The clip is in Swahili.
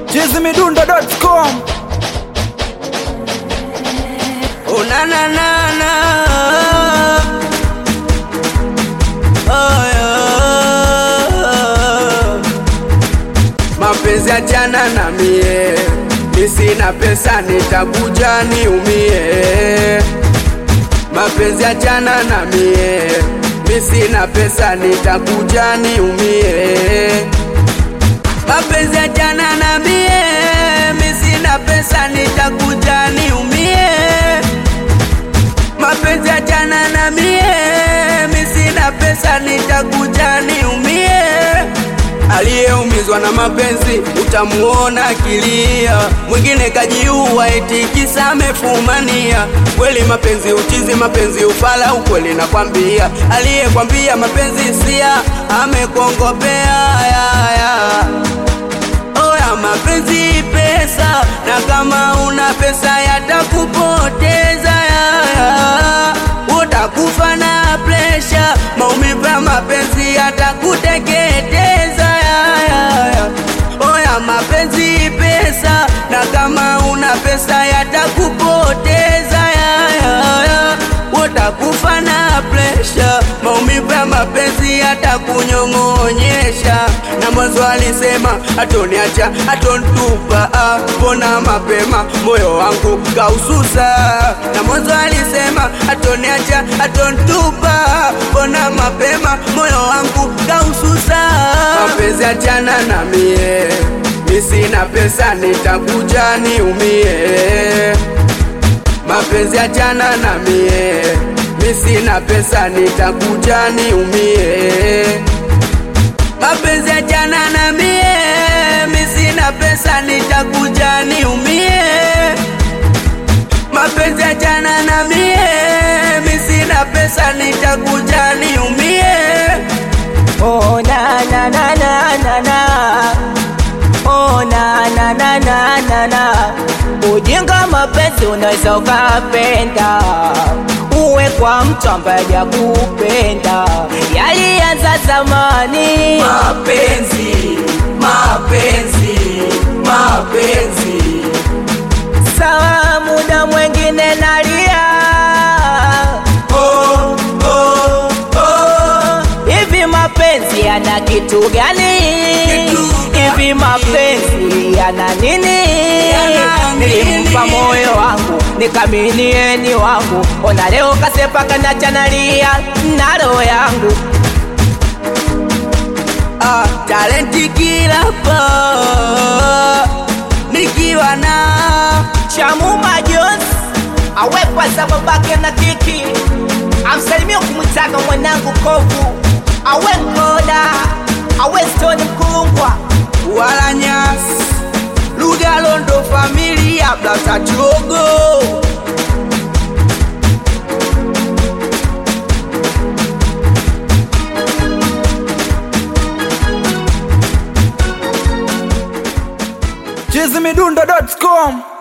chizimidundo.com Oh na na na na oh, yeah. Mapenzi achana na mie, mi sina pesa nitakuja niumie. Mapenzi achana na mie, mi sina pesa nitakuja niumie. Mapenzi achana na mie, mi sina pesa nitakuja niumie. Mapenzi achana na mie, mi sina pesa nitakuja niumie. Aliyeumizwa na mapenzi utamuona akilia, mwingine kajiua eti kisa amefumania. Kweli mapenzi uchizi, mapenzi ufala, ukweli nakwambia. Aliyekwambia mapenzi sia amekongopea ya, ya. Oya mapenzi pesa, na kama una pesa yatakupoteza yaya, utakufa na presha, maumivu ya mapenzi yatakuteketeza yaya. Oya mapenzi pesa, na kama una pesa yatakupoteza yaya, utakufa na presha, maumivu ya mapenzi yatakunyong'onyesha. Na mwanzo alisema atoniacha atontupa, ah, mbona mapema moyo wangu kaususa. Na mwanzo alisema atoniacha atontupa, mbona mapema moyo wangu kaususa. Mapenzi achana na mie, mi sina pesa nitakuja niumie mapenzi achana na mie, mi sina pesa nitakuja niumie. Mapenzi achana na mie, mi sina pesa nitakuja niumie. Mapenzi achana na mie, mi sina pesa nitakuja niumie. Oh na na na na na na Oh na na na na na na Ujinga mapenzi unaweza ukapenda Uwe kwa mtu ambaye hakupenda Yalianza zamani Mapenzi, mapenzi, mapenzi. Sawa muda mwengine nalia Oh, oh, oh. Hivi mapenzi yana kitu gani? Kitu Hivi mapenzi yana nini? Yana nini? Nilimpa moyo wangu nikaminieni wangu, ona leo kasepa kana chanalia na roho yangu Ah, talenti kila pa nikiwa na Chamuma Jones awekwa za babake na kiki, amsalimia kumwitaga mwanangu kovu, awe mkoda awe stoni mkungwa wala nyasi lugha londo familia blaza chogo chizimidundo.com